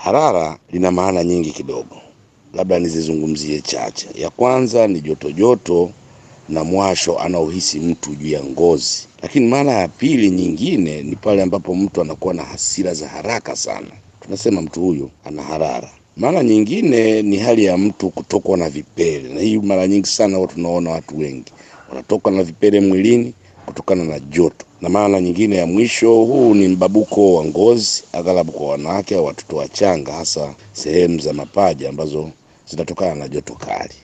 Harara lina maana nyingi kidogo, labda nizizungumzie chache. Ya kwanza ni joto joto na mwasho anaohisi mtu juu ya ngozi, lakini maana ya pili nyingine ni pale ambapo mtu anakuwa na hasira za haraka sana, tunasema mtu huyu ana harara. Maana nyingine ni hali ya mtu kutokwa na vipele, na hii mara nyingi sana watu tunaona watu wengi wanatokwa na vipele mwilini kutokana na joto. Na maana nyingine ya mwisho, huu ni mbabuko wa ngozi, aghalabu kwa wanawake au watoto wachanga, hasa sehemu za mapaja ambazo zinatokana na joto kali.